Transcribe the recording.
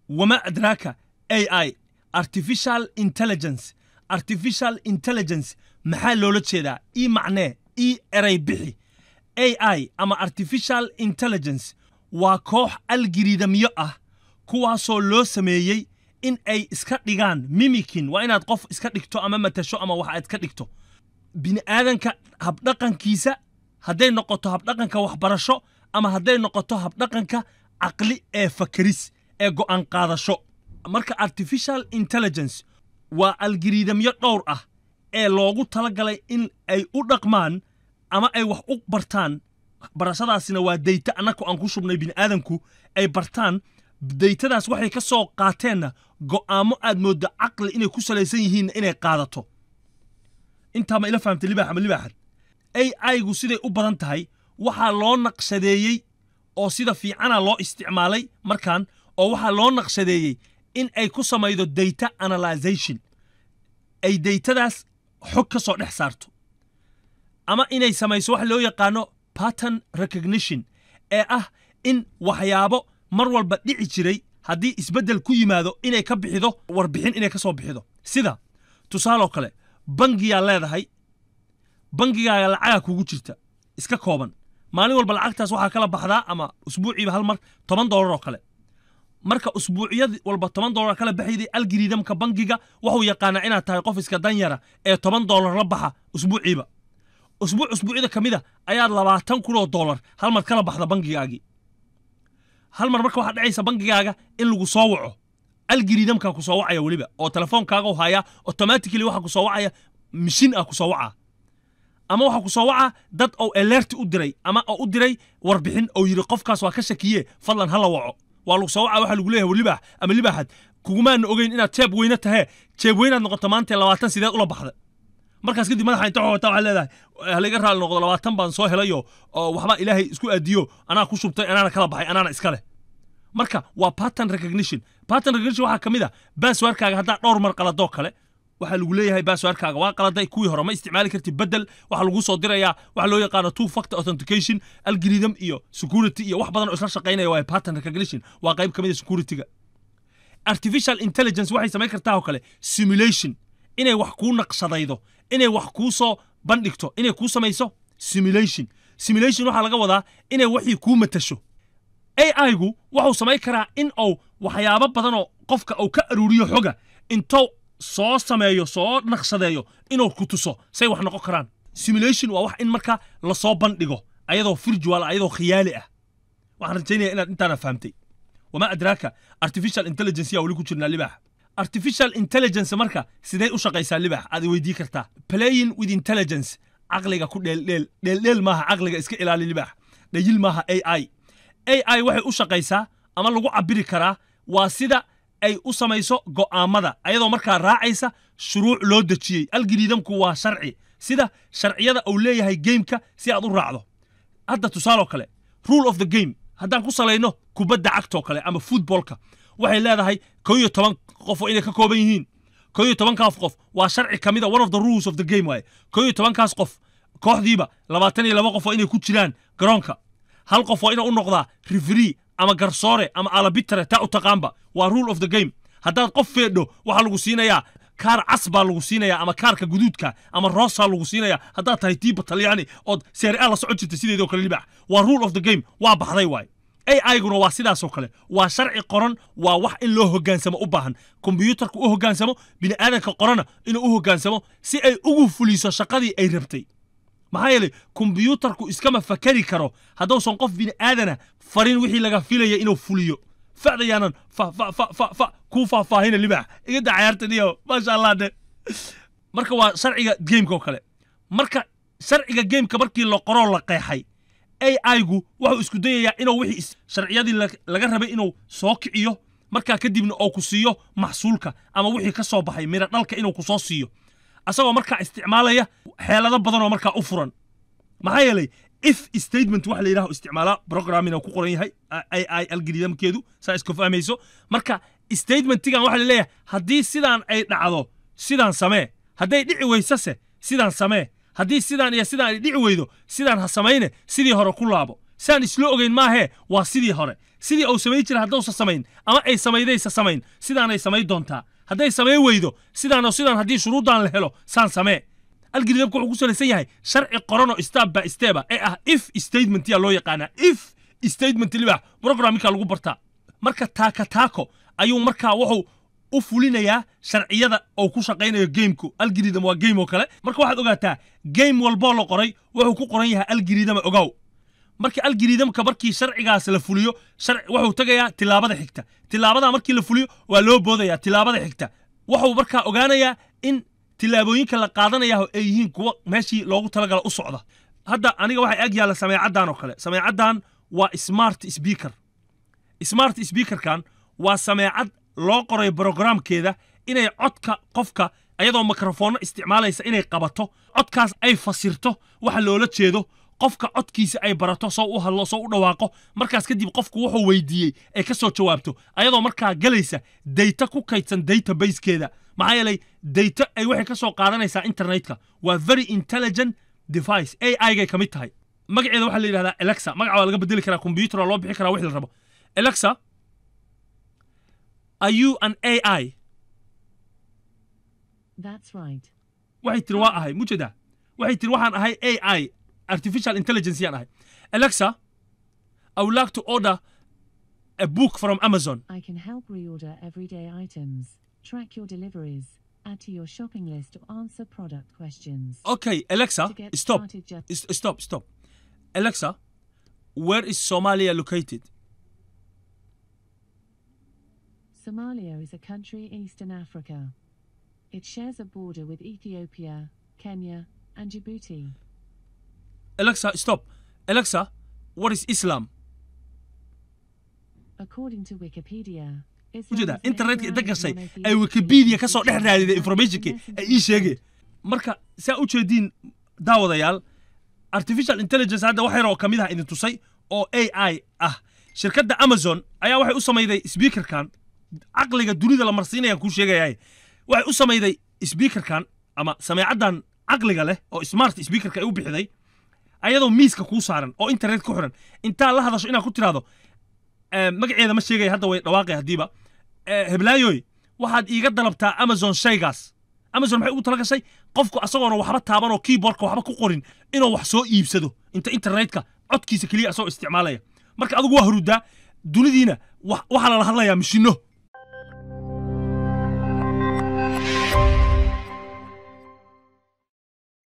wama adraaka a i artificial intelligence artificial intelligence maxaa loola jeedaa ii macnee ii eray bixi a i ama artificial intelligence waa koox algiriidamyo ah kuwaasoo loo sameeyey in ay iska dhigaan mimikin waa inaad qof iska dhigto ama matasho ama wax aad iska dhigto bini aadanka habdhaqankiisa hadday noqoto habdhaqanka waxbarasho ama hadday noqoto habdhaqanka caqli ee fakeris ee go'aan qaadasho marka artificial intelligence waa algiriidamyo dhowr ah ee loogu talagalay in ay u dhaqmaan ama ay wax u bartaan barashadaasina waa dayta annaku aan ku shubnay bini aadanku ay bartaan daytadaas waxay ka soo qaateenna go'aamo aad mooddo caqli inay ku salaysan yihiinna inay qaadato intaa ma ila fahamtay libaax ama libaaxad a i-gu siday u badan tahay waxaa loo naqshadeeyey oo sida fiicana loo isticmaalay markan oo waxaa loo naqshadeeyey in ay ku samaydo data analyzation ay daytadaas xog ka soo dhex saarto ama inay samayso wax loo yaqaano pattern recognition ee ah in waxyaabo mar walba dhici jiray haddii isbeddel ku yimaado inay ka bixido warbixin inay ka soo bixido sida tusaaloo kale bangiyaa leedahay bangigaaga lacagaa kugu jirta iska kooban maalin walba lacagtaas waxaa kala baxdaa ama usbuuciiba hal mar toban doolar oo kale marka usbuuciyad walba toban doolar kala baxayday algiriidamka bangiga wuxuu yaqaanaa inaad tahay qof iska danyara ee toban doolar la baxa usbuuciiba usbuuc usbuucyada ka mida ayaad labaatan kun oo doolar hal mar kala baxda bangigaagii hal mar marka waxaa dhacaysa bangigaaga in lagu soo waco algiriidamkaa ku soo wacaya weliba oo telefoonkaaga haya automatically waxa ku soo wacaya mishin ah ku soo wacaa ama waxaa ku soo wacaa dad oo alerti u diray ama oo u diray warbixin oo yidhi qofkaas waa ka shakiye fadlan hala waco waa lagu soo wacaa waxaa lagu leeyahay libaax ama libaaxad kugumaana ogeyn inaad jeeb weyne tahee jeeb weynaad noqoto maanta labaatan sideed ula baxda markaas kadib madaxa inta xoogata waxaa leedahay halaga raali noqdo labaatan baan soo helayo oo waxbaa ilaahay isku aadiyo anaa ku shubtay anaana kala baxay anaana iska leh marka waa pattern recognition pattern recognition waxaa ka mid a baaswaarkaaga haddaa dhowr mar qaladoo kale waxaa lagu leeyahay baaswaarkaaga waa qaladay kuwii hore ma isticmaali kartid bedel waxaa lagu soo dirayaa waxa loo yaqaano two factor authentication algorithm iyo security iyo wax badan oo isla shaqaynaya waa pattern recognition waa qayb ka mid a securityga artificial intelligence waxay samayn kartaa oo kale simulation inay wax kuu naqshadaydo inay wax kuu soo bandhigto inay kuu samayso simulation simulation waxaa laga wadaa inay waxii kuu matasho a i-gu wuxuu samayn karaa in uu waxyaabo badan oo qofka uu ka aruuriyo xoga intou soo sameeyo soo naqshadeeyo inuu ku tuso say wax noqon karaan simulation waa wax in marka lasoo bandhigo ayadoo virtual ayadoo khiyaali ah waxaan rajaynaya inaad intaana fahamtay wamaa adraaka artificial intelligence yaa weli ku jirnaa libaax artificial intelligence marka sidee u shaqaysaa libaax aad weydii kartaa playing with intelligence caqliga ku dheeldheel dheeldheel maaha caqliga iska ilaali libaax dhayil maaha a i a i waxay u shaqaysaa ama lagu cabiri karaa waa sida ay u samayso go'aamada ayadoo markaa raacaysa shuruuc loo dejiyey algiriidamku waa sharci sida sharciyada uu leeyahay gameka si aad u raacdo hadda tusaaloo kale rule of the game haddaan ku salayno kubadda cagtoo kale ama footballka waxay leedahay ko iyo toban qof oo inay ka kooban yihiin ko iyo tobankaas qof waa sharci ka mid a one of the rules of the game waaye ko iyo tobankaas qof kooxdiiba labaatan iyo laba qof oo inay ku jiraan garoonka hal qof waa inuu u noqdaa referee ama garsoore ama alabitre taa u taqaanba waa rule of the game haddaad qof feedho waxaa lagu siinayaa kaar cas baa lagu siinayaa ama kaarka guduudka ama roosaa lagu siinayaa haddaad tahay tiiba talyaani ood seere a la socon jirta sideedoo kale libax waa rule of the game waa baxday waay a iguna waa sidaasoo kale waa sharci qoran waa wax in loo hogaansamo u baahan kombiyuutarka u hogaansamo bini aadanka qorana inuu u hogaansamo si ay ugu fuliso shaqadii ay rabtay maxaa yeelay kombiyuutarku iskama fakari karo hadduusan qof bini aadana farin wixii laga filaya inuu fuliyo facdayaanan fa fa fa fa fa kuu faahfaahina libaax iga da cayaartan iyo maasha allah de marka waa sharciga gameka oo kale marka sharciga gameka markii la qoroo la qeexay a i-gu wuxuu isku dayayaa inuu wixii sharciyadii laga rabay inuu soo kiciyo markaa kadibna oo ku siiyo maxsuulka ama wixii ka soo baxay mira dhalka inuu ku soo siiyo asagoo markaa isticmaalaya xeelado badan oo markaa u furan maxaa yeelay if statement waxa la yidhaho isticmaalaa programmina ku qoran yahay ai i algridamkeedu saa iska fahmayso marka statementigan waxa la leeyahay haddii sidaan ay dhacdo sidaan samee hadday dhici weysase sidaan samee haddii sidaan iyo sidaan ay dhici weydo sidaan ha samayne sidii hore ku laabo sidaan isla ogeyn maahee waa sidii hore sidii uu samayn jira haddausa samayn ama ay samaydaysa samayn sidaanay samayn doontaa hadday samayn weydo sidaano sidaan haddii shuruuddan la helo saan samee algoritmka wuxuu ku salaysan yahay sharci qoranoo step by steba ee ah if statement yaa loo yaqaanaa if statement libax programmika lagu bartaa marka taaka taako ayuu markaa wuxuu u fulinayaa sharciyada oo ku shaqaynayo gameku algorithm waa game oo kale marka waxaad ogaataa game walboo la qoray wuxuu ku qoran yahay algorithm ogow marka algoritmka markii sharcigaas la fuliyo wuxuu tagayaa tilaabada xigta tilaabada markii la fuliyo waa loo boodayaa tilaabada xigta wuxuu markaa ogaanayaa in tilaabooyinka la qaadanaya ay yihiin kuwa meeshii loogu talagala u socda hadda aniga waxay ag yaalla sameecaddan oo kale sameecaddan waa smart speaker smart speakerkan waa sameecad loo qoray brogramkeeda inay codka qofka ayadoo mikrofoonno isticmaalaysa inay qabato codkaas ay fasirto waxa loola jeedo qofka codkiisa ay barato soo u hadlo soo u dhawaaqo markaas kadib qofku wuxuu weydiiyey ay ka soo jawaabto ayadoo markaa galaysa dayta ku kaydsan databasekeeda maxaa yeelay dayta ay waxay ka soo qaadanaysaa internetka waa very intelligent device ai gay ka mid tahay magaceeda waxaa la yidhahdaa alexa magaca waa laga bedeli karaa combyuter waa loo bixi karaa wixii la rabo alexa are you an ai That's right. waxay tiri waa ahay mujeeda waxay tiri waxaan ahay ai artificial intelligence yaan ahay alexa i would like to order a book from amazon I can help reorder everyday items, track your deliveries, add to your shopping list, or answer product questions. okay alexa To get stop started, just S- stop stop alexa where is somalia located Somalia is a country in Eastern Africa. It shares a border with Ethiopia, Kenya, and Djibouti. alexa stop alexa what is islam According to Wikipedia, Islam ujeeda is an internetka inta Abrahamic gashay monotheistic ay wikipedia religion ka soo which dhex is raadida the informationki messenger ay ii of sheegeen marka saa u jeediin daawadayaal artificial intelligence hadda wax yar oo ka mid ah idin tusay oo ai ah shirkadda amazon ayaa waxay u samayday speakerkan caqliga dunida la marsiinayaan kuu sheegayaa waxay u samayday speakerkan ama sameecaddan caqliga leh oo smart speakerka ay u bixiday ayadoo miiska kuu saaran oo internet ku xiran intaa la hadasho inaad ku tiraahdo eh, magaceeda ma sheegaya hadda way dhawaaqay haddiiba Eh, heblaayoy waxaad iiga dalabtaa amazon shaygaas amazon maxay ugu tala gashay qofku asagoona waxba taaban oo keyboardka waxba ku qorin inuu wax soo iibsado inta internetka codkiisa keliya asagoo isticmaalaya marka adigu waa hurudaa dunidiina wa- waxaa lala hadlayaa mishino